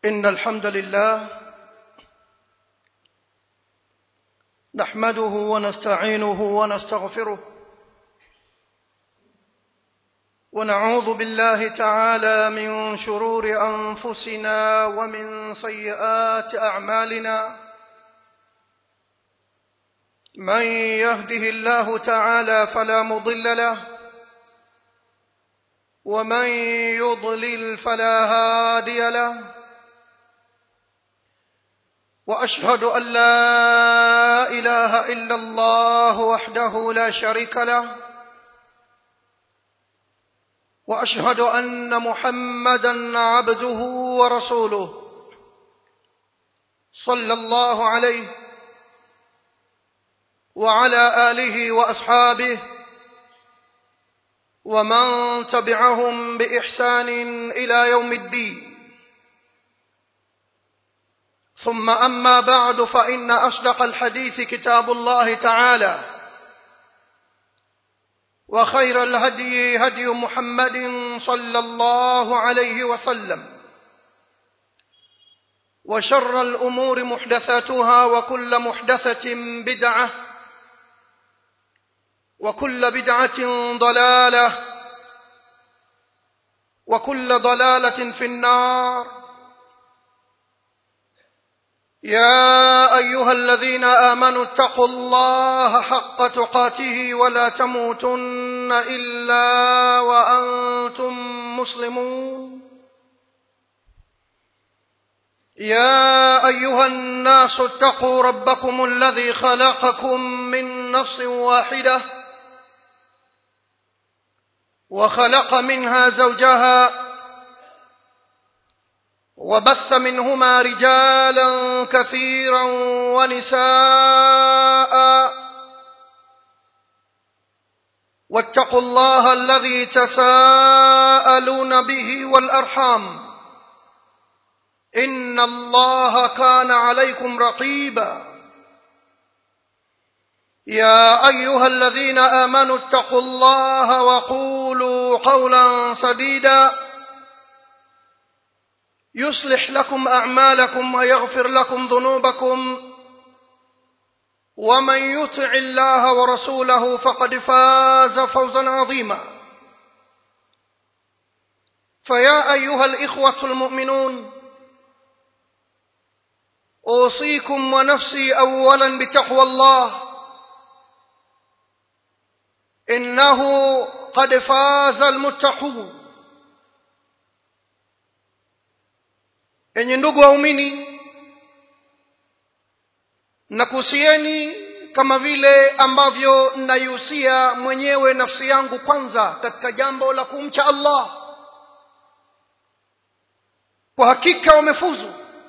إن الحمد لله نحمده ونستعينه ونستغفره ونعوذ بالله تعالى من شرور أنفسنا ومن سيئات أعمالنا من يهده الله تعالى فلا مضل له ومن يضلل فلا هادي له واشهد ان لا اله الا الله وحده لا شريك له واشهد ان محمدا عبده ورسوله صلى الله عليه وعلى اله واصحابه ومن تبعهم باحسان الى يوم الدين ثم اما بعد فان اصدق الحديث كتاب الله تعالى وخير الهدي هدي محمد صلى الله عليه وسلم وشر الامور محدثاتها وكل محدثه بدعه وكل بدعه ضلاله وكل ضلاله في النار يا ايها الذين امنوا اتقوا الله حق تقاته ولا تموتن الا وانتم مسلمون يا ايها الناس اتقوا ربكم الذي خلقكم من نفس واحده وخلق منها زوجها وبث منهما رجالا كثيرا ونساء واتقوا الله الذي تساءلون به والارحام ان الله كان عليكم رقيبا يا ايها الذين امنوا اتقوا الله وقولوا قولا سديدا يصلح لكم اعمالكم ويغفر لكم ذنوبكم ومن يطع الله ورسوله فقد فاز فوزا عظيما فيا ايها الاخوه المؤمنون اوصيكم ونفسي اولا بتقوى الله انه قد فاز المتقون enye ndugu waumini nakuhusieni kama vile ambavyo naihusia mwenyewe nafsi yangu kwanza katika jambo la kumcha allah kwa hakika wamefuzu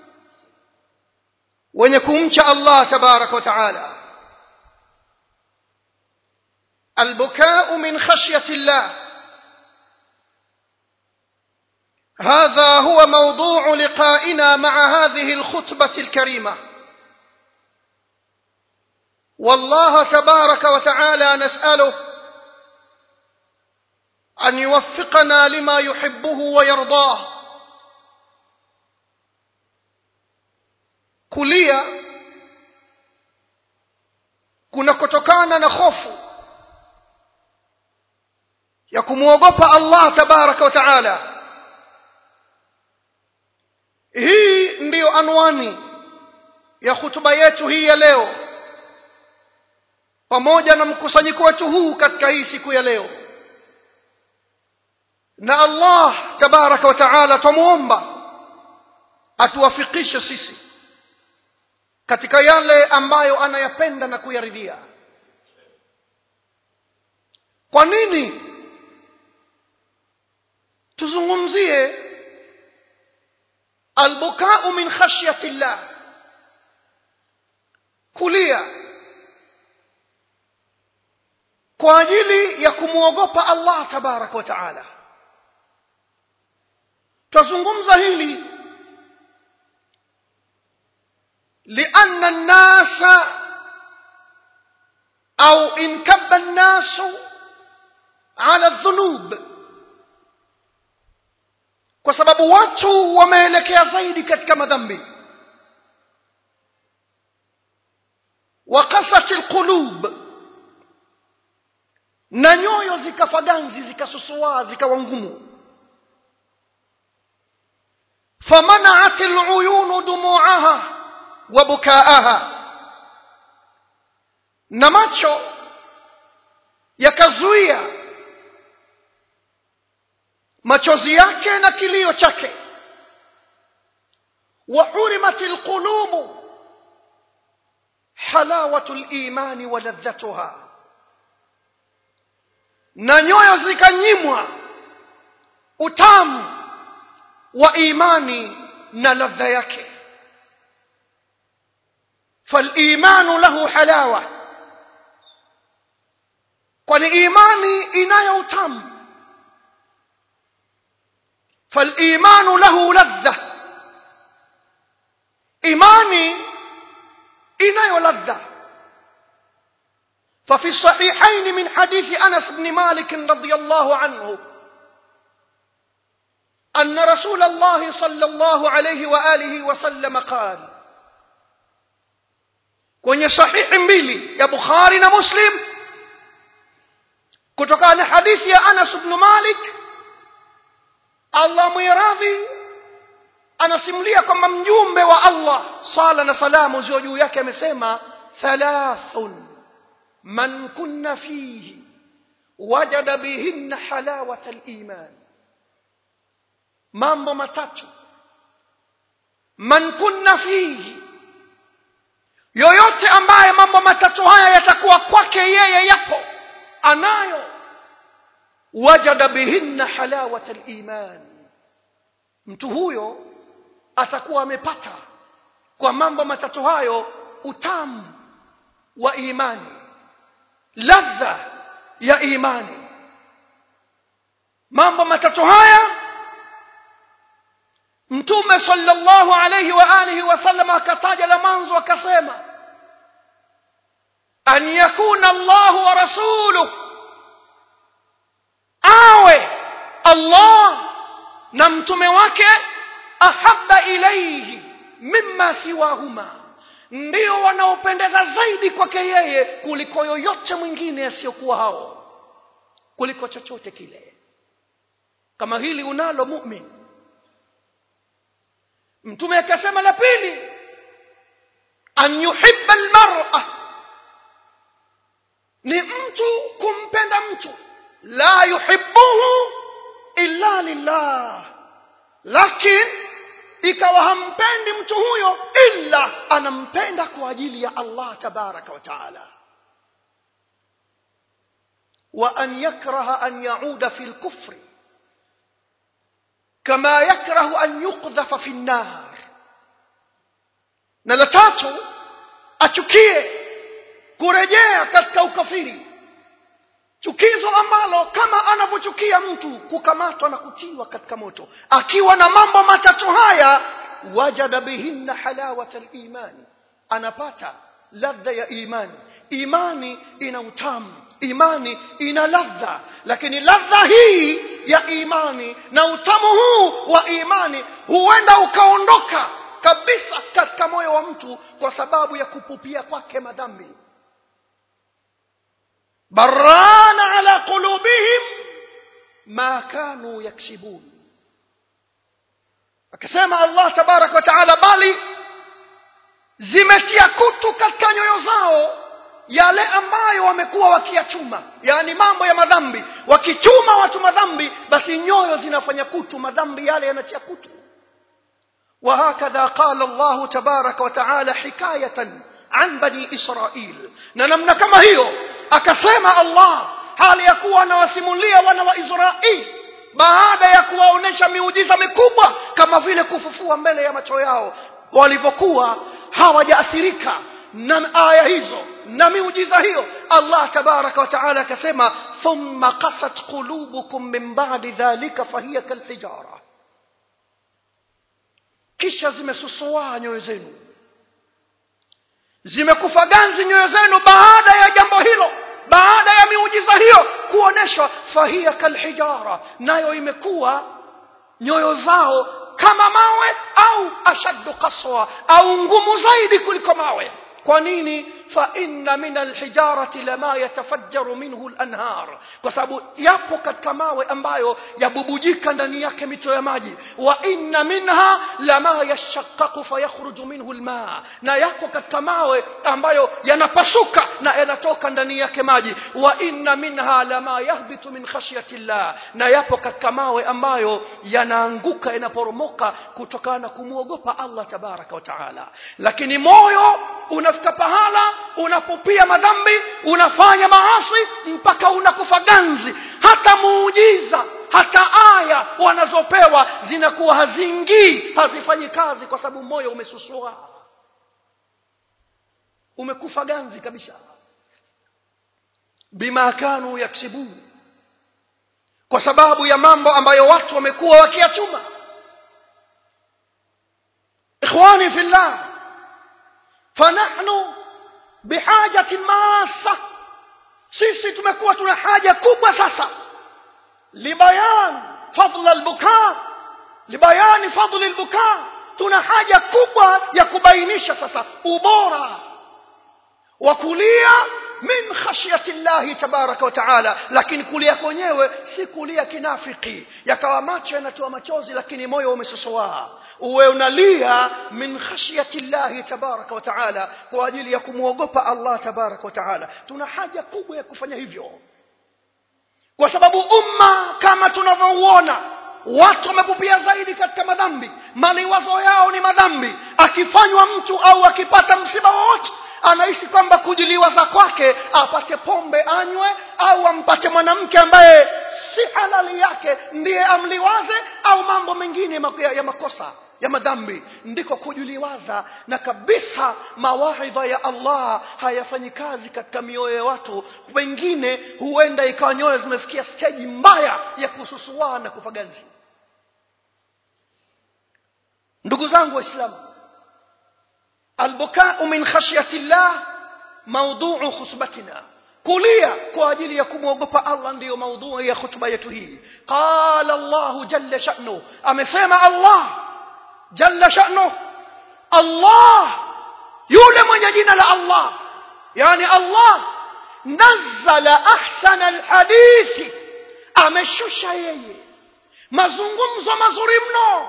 wenye kumcha allah tabaraka wa taala albukau min khashyati llah هذا هو موضوع لقائنا مع هذه الخطبة الكريمة والله تبارك وتعالى نسأله أن يوفقنا لما يحبه ويرضاه kulia kunakotokana na hofu ya kumwogopa allah tabaraka wa taala hii ndiyo anwani ya hutuba yetu hii ya leo pamoja na mkusanyiko wetu huu katika hii siku ya leo na allah tabaraka wa taala twamuomba atuwafikishe sisi katika yale ambayo anayapenda na kuyaridhia kwa nini tuzungumzie albukau min khashyati llah kulia kwa ajili ya kumwogopa allah tabaraka wa taala twazungumza hili لأن الناس أو انكب الناس على الذنوب kwa sababu watu wameelekea zaidi katika madhambi wakasat alqulub na nyoyo zikafaganzi zikasusua zikawa ngumu فمنعت العيون دموعها وبكاءها na macho yakazuia machozi yake na kilio chake وحرمت القلوب حلاوة الإيمان ولذتها na nyoyo zikanyimwa utamu wa imani na ladha yake فالإيمان له حلاوة kwani imani inayo utamu فالإيمان له لذة إيماني inayo ladha ففي الصحيحين من حديث أنس بن مالك رضي الله عنه أن رسول الله صلى الله عليه وآله وسلم قال kwenye sahihi mbili ya bukhari na muslim kutokana na hadithi ya anas bnu malik allah mwiradhi anasimulia kwamba mjumbe wa allah sala na salamu ziwe juu yake amesema thalathun man kunna fihi wajada bihinna halawata liman mambo matatu man kunna fihi yoyote ambaye mambo matatu haya yatakuwa kwake yeye yapo anayo wajada bihinna halawata liman mtu huyo atakuwa amepata kwa mambo matatu hayo utamu wa imani ladha ya imani mambo matatu haya mtume sallallahu alayhi wa alihi wasallam akataja la mwanzo akasema an yakuna Allah wa rasuluhu awe Allah na mtume wake ahabba ilayhi mimma siwahuma ndio wanaopendeza zaidi kwake yeye kuliko yoyote mwingine asiyokuwa hao kuliko chochote kile kama hili unalo mu'min mtume akasema la pili an yuhibba almar'a ni mtu kumpenda mtu la yuhibbuhu illa lillah lakini ikawa hampendi mtu huyo illa anampenda kwa ajili ya Allah tabaraka wa taala wa an yakraha an yauda fi al-kufri kama yakrahu an yuqdhafa fi an-nar na la tatu achukie kurejea katika ukafiri chukizo ambalo kama anavyochukia mtu kukamatwa na kutiwa katika moto akiwa na mambo matatu haya wajada bihinna halawata al-imani anapata ladha ya imani imani ina utamu imani ina ladha lakini ladha hii ya imani na utamu huu wa imani huenda ukaondoka kabisa katika moyo wa mtu kwa sababu ya kupupia kwake madhambi barana ala qulubihim ma kanu yaksibun akasema Allah tabarak wa taala bali zimetia kutu katika nyoyo zao yale ambayo wamekuwa wakiyachuma yani mambo ya madhambi wakichuma watu madhambi basi nyoyo zinafanya kutu madhambi yale yanatia kutu وهكذا قال الله تبارك وتعالى حكاية عن بني إسرائيل ننمنا كما هي أكسيما الله hali ya kuwa anawasimulia wana wa Israeli baada ya kuwaonesha miujiza mikubwa kama vile kufufua mbele ya macho yao walivyokuwa hawajaathirika na aya hizo na miujiza hiyo Allah tabaraka wa taala akasema thumma qasat qulubukum min ba'di dhalika fahiya kalhijara kisha zimesusuaa nyoyo zenu zimekufa ganzi nyoyo zenu baada ya jambo hilo baada ya miujiza hiyo kuoneshwa fahia kalhijara nayo imekuwa nyoyo zao kama mawe au ashaddu qaswa au ngumu zaidi kuliko mawe kwa nini fa inna min alhijarati lama yatafajjaru minhu alanhar kwa sababu yapo katika mawe ambayo yabubujika ndani yake mito ya maji wa inna minha lama yashaqqaqu fayakhruju minhu alma na yako katika mawe ambayo yanapasuka na yanatoka ndani yake maji wa inna minha lama yahbitu min khashyati llah na yapo katika mawe ambayo yanaanguka yanaporomoka kutokana na kumwogopa Allah tabaraka wa taala lakini moyo unafika pahala unapopia madhambi unafanya maasi mpaka unakufa ganzi hata muujiza hata aya wanazopewa zinakuwa hazingii hazifanyi kazi kwa sababu moyo umesusua umekufa ganzi kabisa bima kanu yaksibun kwa sababu ya mambo ambayo watu wamekuwa wakiachuma ikhwani fillah fanahnu bihajatin masa sisi tumekuwa tuna haja kubwa sasa libayan fadla albuka libayani fadli albuka tuna haja kubwa ya kubainisha sasa ubora wa kulia min khashyati llahi tabaraka wa taala lakini kulia kwenyewe si kulia kinafiki yakawa macho yanatoa machozi lakini moyo umesosoa uwe unalia min khashyati llahi tabaraka wa taala kwa ajili ya kumwogopa Allah tabaraka wa taala tuna haja kubwa ya kufanya hivyo kwa sababu umma kama tunavyouona watu wamepupia zaidi katika madhambi maliwazo yao ni madhambi akifanywa mtu au akipata msiba wowote anaishi kwamba kujiliwaza kwake apate pombe anywe au ampate mwanamke ambaye si halali yake ndiye amliwaze au mambo mengine ya makosa ya madhambi ndiko kujuliwaza na kabisa mawaidha ya Allah hayafanyi kazi katika mioyo ya watu wengine huenda ikawa nyoyo zimefikia steji mbaya ya kususua na kufaganzi ndugu zangu waislamu albukau min khashyati llah maudhuu khutbatina kulia kwa ajili ya kumwogopa Allah ndiyo maudhui ya khutba yetu hii qala Allah jalla sha'nu amesema Allah jalla sha'nu Allah yule mwenye jina la Allah yani Allah nazzala ahsana alhadithi ameshusha yeye mazungumzo mazuri mno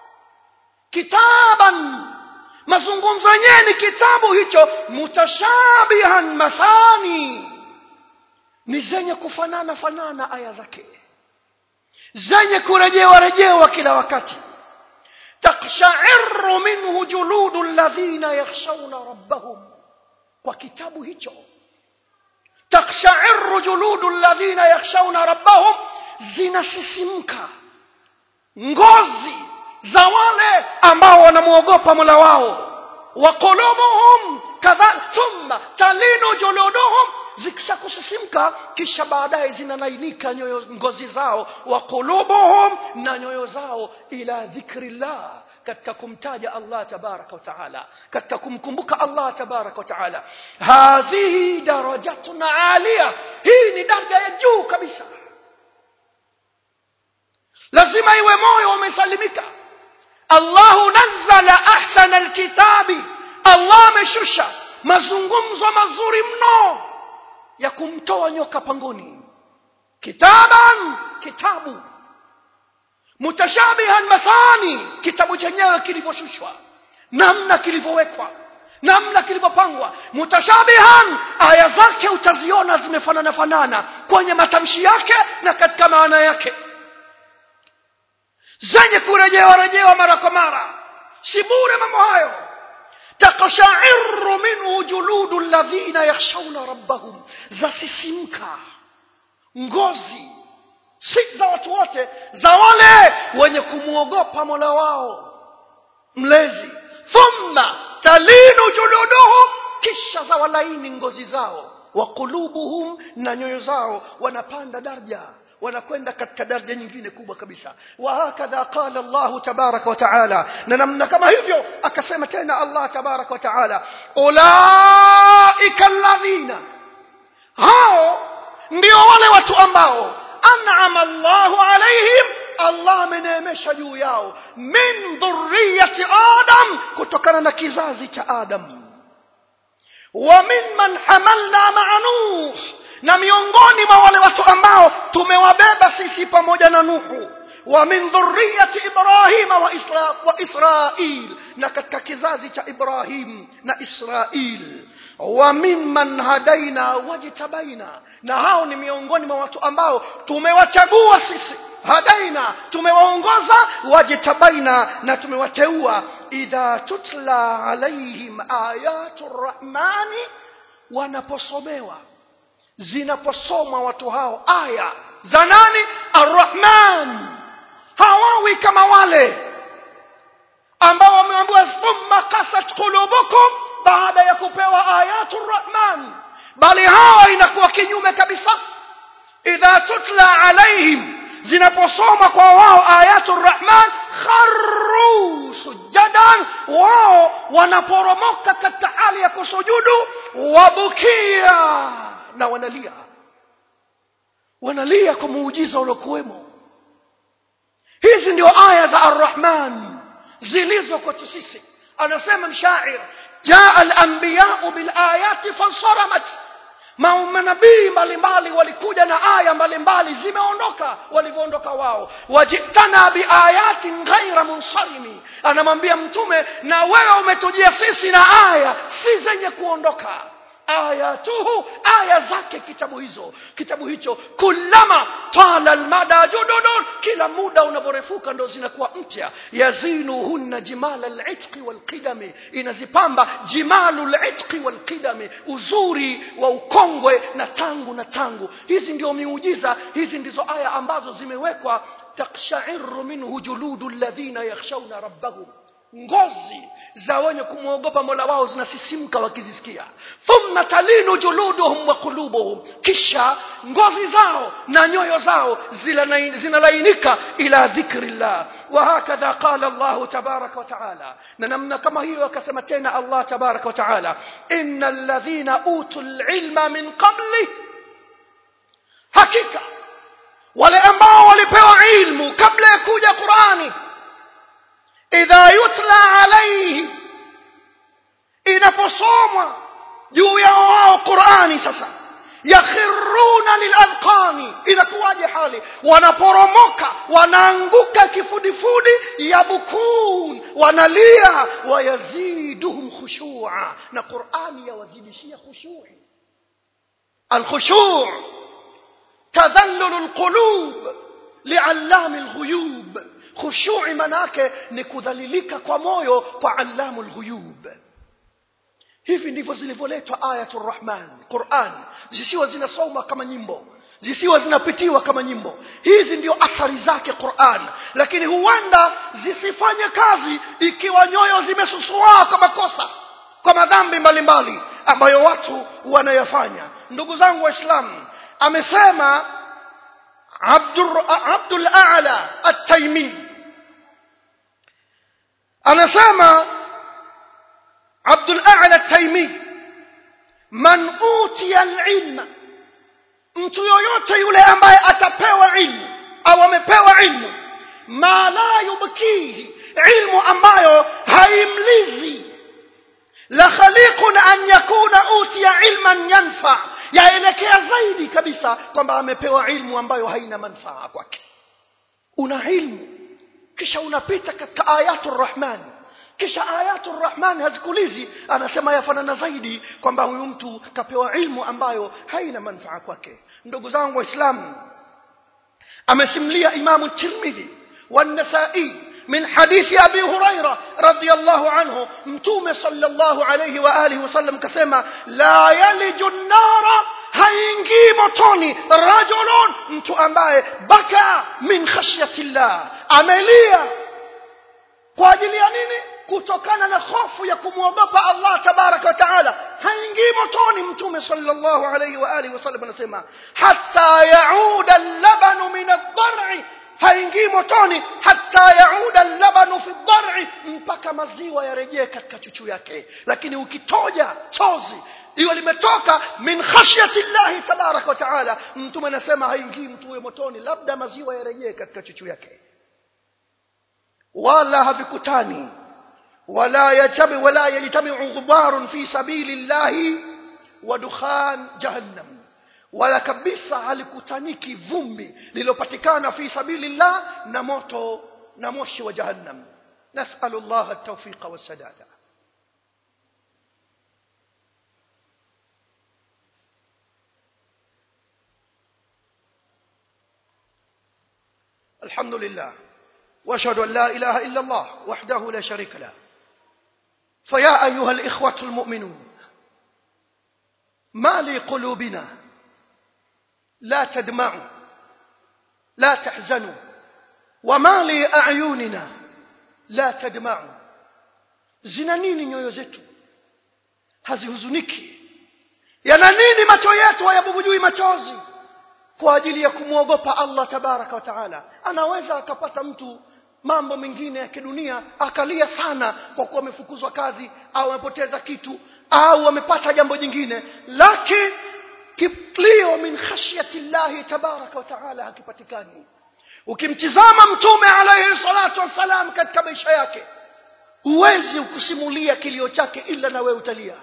kitaban mazungumzo yenyewe ni kitabu hicho mutashabihan mathani ni zenye kufanana fanana aya zake zenye kurejewa rejewa kila wakati takshairu minhu juludu alladhina yakhshawna rabbahum kwa kitabu hicho takshairu juludu alladhina yakhshawna rabbahum zinasisimka ngozi za wale ambao wanamwogopa Mola wao wa qulubuhum kadha thumma talinu juluduhum zikishakusisimka kisha baadaye zinalainika nyoyo ngozi zao wa qulubuhum na nyoyo zao ila dhikrillah katika kumtaja Allah tabaraka wa taala katika kumkumbuka Allah tabaraka wa taala hadhihi darajatun alia hii ni daraja ya juu kabisa lazima iwe moyo umesalimika Allahu nazzala ahsana alkitabi Allah ameshusha mazungumzo mazuri mno ya kumtoa nyoka pangoni kitaban kitabu mutashabihan mathani kitabu chenyewe kilivyoshushwa namna kilivyowekwa namna kilivyopangwa mutashabihan aya zake utaziona zimefanana fanana kwenye matamshi yake na katika maana yake zenye kurejewa rejewa mara kwa mara si bure mambo hayo takashairu minhu juludu alladhina yakhshawna rabbahum zasisimka ngozi si za watu wote za wale wenye kumwogopa mola wao mlezi thumma talinu juluduhum kisha za walaini ngozi zao wa qulubuhum na nyoyo zao wanapanda daraja wanakwenda katika daraja nyingine kubwa kabisa wa hakadha qala Allah tabaraka wa taala na namna kama hivyo akasema tena Allah tabaraka wa taala ulaika alladhina hao ndio wale watu ambao an'ama Allahu alaihim allah ameneemesha juu yao min dhurriyati adam kutokana na kizazi cha adam wa mimman hamalna maa nuh na miongoni mwa wale watu ambao tumewabeba sisi pamoja na nuhu wa min dhurriyati ibrahima wa, isra, wa israil na katika kizazi cha ibrahim na israil wa mimman hadaina wajtabaina na hao ni miongoni mwa watu ambao tumewachagua sisi hadaina tumewaongoza wajtabaina na tumewateua idha tutla alaihim ayatu rrahmani wanaposomewa zinaposomwa watu hao aya za nani arrahman hawawi kama wale ambao wameambiwa thumma kasat qulubukum baada ya kupewa ayatu rrahman bali hawa inakuwa kinyume kabisa idha tutla alaihim zinaposoma kwa wao ayatu rrahman kharru sujadan wao wanaporomoka katika hali ya kusujudu wabukia na wanalia wanalia kwa muujiza uliokuwemo hizi ndio aya za arrahman zilizo kwetu sisi anasema mshair jaa alambiyau bilayati fansaramat manabii mbalimbali walikuja na aya mbalimbali zimeondoka walivyoondoka wao wajitana biayatin ghaira munsarimi anamwambia mtume na wewe umetujia sisi na aya si zenye kuondoka ayatuhu aya zake kitabu hizo kitabu hicho kullama tala almada jududun kila muda unavyorefuka ndo zinakuwa mpya yazinuhunna jimala litqi walqidami inazipamba jimalu litqi walqidami uzuri wa ukongwe na tangu na tangu hizi ndio miujiza hizi ndizo aya ambazo zimewekwa takshairu minhu juludu alladhina yakhshawna rabbahum ngozi za wenye kumwogopa mola wao zinasisimka wakizisikia thumma talinu juluduhum wa qulubuhum kisha ngozi zao na nyoyo zao zinalainika ila dhikri llah wahakadha qala llahu tabaraka wataala na namna kama hiyo akasema tena allah tabaraka wataala ina ladhina utu lilma min qabli hakika wale ambao walipewa ilmu kabla ya kuja qurani idha yutla alaihi inaposomwa juu yao wao qurani sasa yakhiruna liladqani inakuwaje hali wanaporomoka wanaanguka kifudifudi yabukun wanalia wayaziduhum khushua na qurani yawazidishia khushui alkhushu tadhallulu lqulub liallami lghuyub khushui manake ni kudhalilika kwa moyo kwa allamu lghuyub hivi ndivyo zilivyoletwa ayatu rrahman quran zisiwa zinasoma kama nyimbo zisiwa zinapitiwa kama nyimbo hizi ndio athari zake quran lakini huenda zisifanye kazi ikiwa nyoyo zimesusuaa kwa makosa kwa madhambi mbalimbali ambayo watu wanayafanya ndugu zangu waislamu amesema abdul a'la at-taymi anasema abdul a'la at-taymi man utiya al-ilma mtu yoyote yule ambaye atapewa ilmu au amepewa ilmu ma la yubkihi ilmu ambayo haimlizi la khaliqun an yakuna utiya ilman yanfa yaelekea zaidi kabisa kwamba amepewa ilmu ambayo haina manufaa kwake una ilmu kisha unapita katika ayatu rrahman kisha ayatu rrahman hazikulizi anasema yafanana zaidi kwamba huyu mtu kapewa ilmu ambayo haina manufaa kwake ndugu zangu waislamu amesimulia imamu tirmidhi والنسائي من حديث أبي هريرة رضي الله عنه متوم صلى الله عليه وآله وسلم كسما لا يلج النار haingii motoni rajulun mtu ambaye baka min khashyati llah amelia kwa ajili ya nini kutokana na hofu ya kumwogopa allah tabaraka wa taala haingii motoni mtume sallallahu alayhi wa alihi wasallam anasema hatta yauda labanu min aldari haingii motoni hata yauda labanu fi dhari mpaka maziwa yarejee katika chuchu yake lakini ukitoja chozi hiyo limetoka min khashyati llahi tabaraka wa taala mtume anasema haingii mtu huyo motoni labda maziwa yarejee katika chuchu yake wala havikutani wala yajtabi wala yajtami'u ghubarun fi sabilillahi wa dukhan jahannam wala kabisa halikutaniki vumbi lililopatikana fi sabilillah na moto na moshi wa jahannam nas'alu Allah at-tawfiq was-sadada الحمد لله واشهد ان لا اله الا الله وحده لا شريك له فيا ايها الاخوه المؤمنون ما لقلوبنا لا تدمعوا لا تحزنوا وما لاعيننا لا تدمعوا zina nini nyoyo zetu hazihuzuniki yana nini macho yetu hayabubujui machozi kwa ajili ya kumwogopa Allah tabaraka wa taala anaweza akapata mtu mambo mengine ya kidunia akalia sana kwa kuwa amefukuzwa kazi au amepoteza kitu au amepata jambo jingine lakini kilio min khashyati llahi tabaraka wa taala hakipatikani ukimtizama mtume alayhi salatu wassalam katika maisha yake huwezi kusimulia kilio chake ila na wewe utalia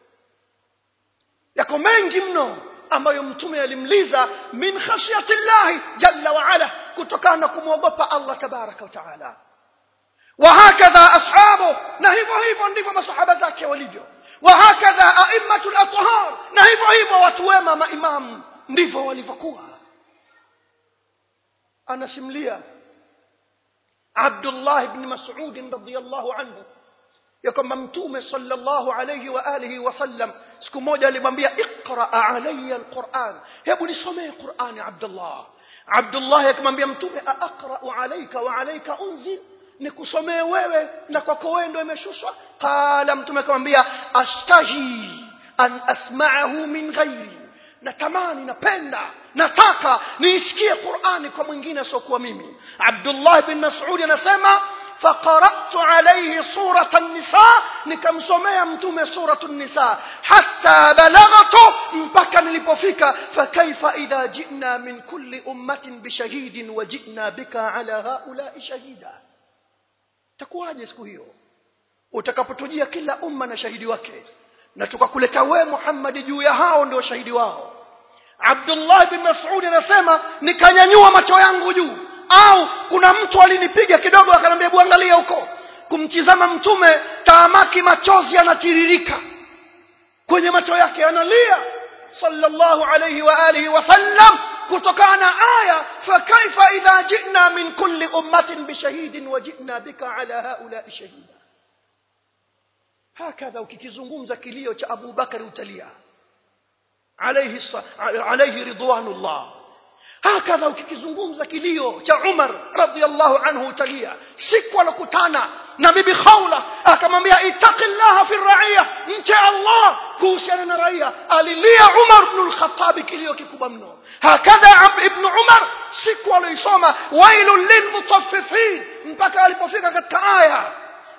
yako mengi mno ambayo mtume alimliza min khashyati llahi jalla wa ala kutokana na kumwogopa Allah tabaraka wa taala وهكذا أصحابه na hivyo hivyo ndivyo masahaba zake walivyo وهكذا أئمة الأطهار na hivyo hivyo watu wema maimamu ndivyo walivyokuwa anasimulia Abdullah ibn Mas'ud radhiyallahu anhu ya kwamba mtume sallallahu alayhi wa alihi wasallam siku moja alimwambia iqra alayya alquran hebu nisomee qurani abdullah abdullah akamwambia mtume aqra alayka wa alayka unzil nikusomee wewe na kwako wewe ndio imeshushwa qala mtume akamwambia ashtahi an asma'ahu min ghairi natamani napenda nataka niisikie qurani kwa mwingine asiokuwa mimi abdullah bin mas'ud anasema فقرأت عليه سورة النساء nikamsomea mtume suratu nisa hatta balagatu mpaka nilipofika fakaifa idha jina min kulli ummatin bishahidin wa jina bika ala haulai shahida takuwaje siku hiyo utakapotujia kila umma na shahidi wake na tukakuleta we Muhammad juu ya hao ndio shahidi wao Abdullah bin Mas'ud anasema nikanyanyua macho yangu juu au kuna mtu alinipiga kidogo akaniambia hebu angalia huko kumtizama mtume taamaki machozi yanatiririka kwenye macho yake analia sallallahu alayhi wa alihi wasallam kutokana na aya fakaifa idha jina min kulli ummatin bishahidin wa jina bika ala haula shahida hakadha ukikizungumza kilio cha Abu Bakari utalia alayhi alayhi ridwanullah hakadha ukikizungumza kilio cha Umar radhiallahu anhu utalia siku alokutana na bibi Khawla akamwambia ittaqillaha fi raiya mche Allah kuhusiana na raia alilia Umar ibn al-Khattab kilio kikubwa mno hakadha ibn Umar siku aloisoma wailul lilmutaffifin mpaka alipofika katika aya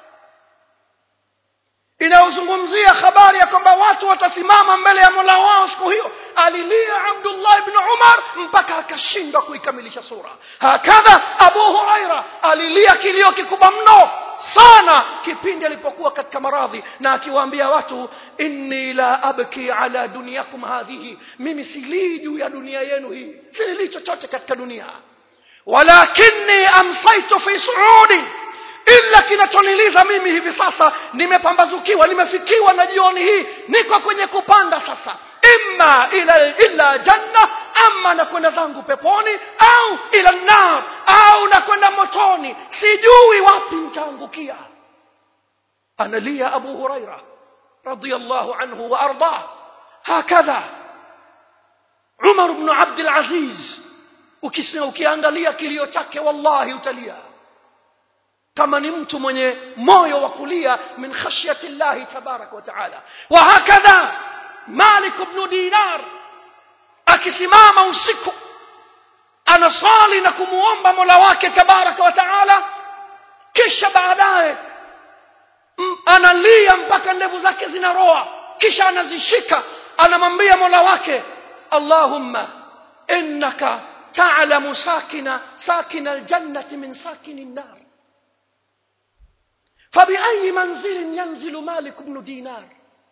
inayozungumzia habari ya kwamba watu watasimama mbele ya Mola wao siku hiyo alilia Abdullah ibn Umar mpaka akashindwa kuikamilisha sura hakadha Abu Huraira alilia kilio kikubwa mno sana kipindi alipokuwa katika maradhi na akiwaambia watu inni la abki ala dunyakum hadhihi mimi silii juu ya dunia yenu hii silii chochote katika dunia walakinni amsaitu fi suudi ila kinachoniliza mimi hivi sasa nimepambazukiwa nimefikiwa na jioni hii niko kwenye kupanda sasa imma ila ila janna ama nakwenda zangu peponi au ila nar au nakwenda motoni sijui wapi nitaangukia analia abu huraira radiyallahu anhu wa ardah hakadha umar ibn abd alaziz ukiangalia kilio chake wallahi utalia kama ni mtu mwenye moyo wa kulia min khashyati llahi tabaraka wa taala wa hakadha malik ibn dinar akisimama usiku anasali na kumuomba mola wake tabaraka wa taala kisha baadaye analia mpaka ndevu zake zinaroa kisha anazishika anamwambia mola wake allahumma innaka ta'lamu sakina sakina aljannati min sakini an-nar فبأي منزل ينزل مالك بن دينار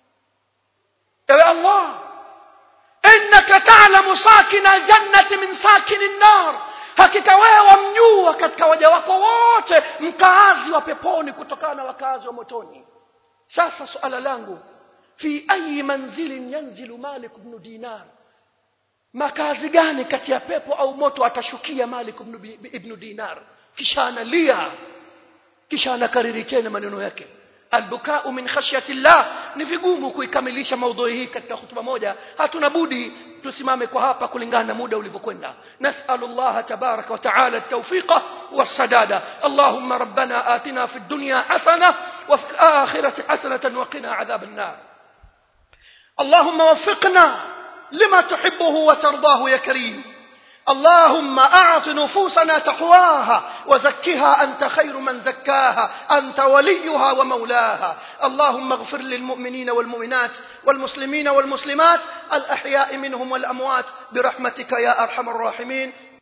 يا الله إنك تعلم ساكن الجنة من ساكن النار hakika wewe wamjua katika waja wako wote mkaazi wa peponi kutokana na wakazi wa motoni sasa suala langu fi ayi manzilin yanzilu malik ibn dinar makazi gani kati ya pepo au moto atashukia malik ibn dinar kisha analia kisha anakariri tena maneno yake albukau min khashyati llah ni vigumu kuikamilisha maudhui hii katika hutuba moja hatuna budi tusimame kwa hapa kulingana na muda ulivyokwenda nasalu llah tabaraka wa taala التوفيق والسداد اللهم ربنا آتنا في الدنيا حسنة وفي الآخرة حسنة وقنا عذاب النار اللهم وفقنا لما تحبه وترضاه يا كريم اللهم أعط نفوسنا تقواها وزكها أنت خير من زكاها أنت وليها ومولاها اللهم اغفر للمؤمنين والمؤمنات والمسلمين والمسلمات الأحياء منهم والأموات برحمتك يا أرحم الراحمين